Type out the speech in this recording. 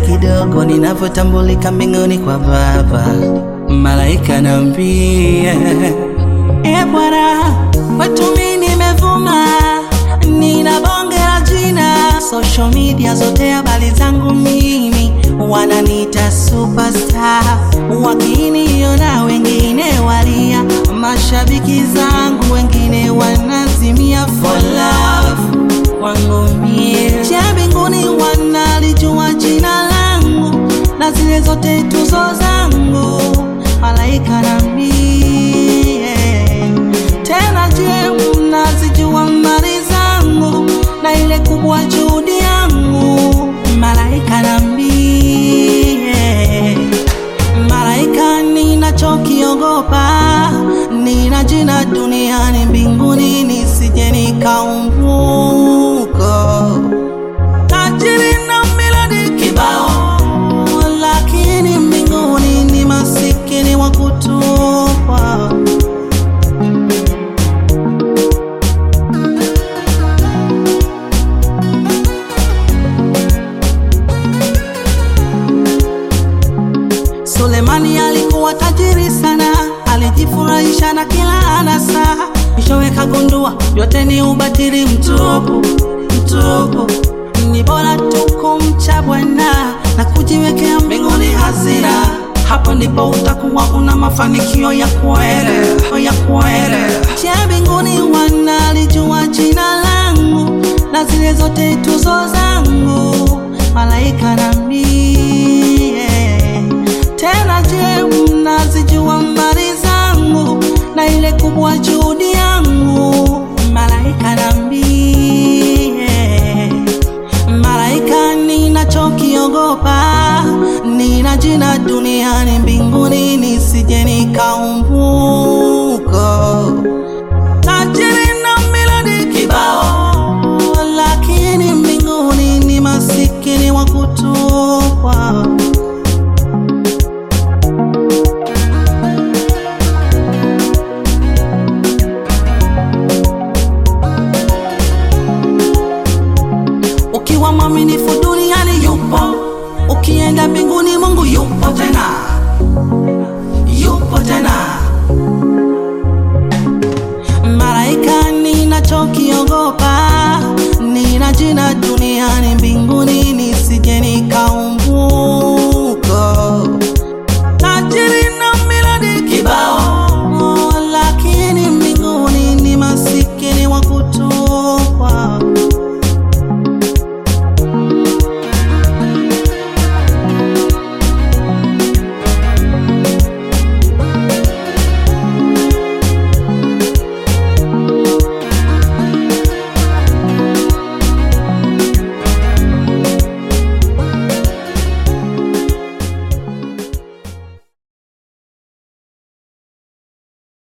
kidogo ninavyotambulika mbinguni kwa Baba. Malaika nambie, e Bwana, kwetu mimi nimevuma, nina bonge la jina, social media zote habari zangu mimi wananiita superstar, wakiniona wengine walia, mashabiki zangu wengine wanazimia for love kwangu mie. Je, mbinguni wanalijua jina langu na zile zote tuzo zangu, malaika nambie tena. Je, mnazijua mali zangu na ile kubwa juhudi yangu, malaika nambie Malaika, ninachokiogopa nina jina duniani, mbinguni nisije nikaumbuka. Tajiri na miladi kibao, lakini mbinguni ni masikini wa kutupwa. Sulemani alikuwa tajiri sana, alijifurahisha na kila anasa, mwishowe kagundua yote ni ubatili mtupu, mtupu. Ni bora tu kumcha Bwana na kujiwekea mbinguni hazina, hapo ndipo utakuwa una mafanikio ya kweli, ya kweli. Je, mbinguni wanalijua jina langu na zile zote tuzo zangu, malaika nambie tena je, mnazijua mbari zangu na ile kubwa juhudi yangu, malaika nambie. Malaika, ninachokiogopa nina jina duniani, mbinguni nisije nikaumbuka. Tajiri na miladi kibao, lakini mbinguni ni masikini wa kutupwa. Ukiwa mwaminifu duniani yupo, ukienda mbinguni Mungu yupo tena, yupo tena. Malaika, ninachokiogopa nina jina duniani, mbinguni nisije nikaumbuka.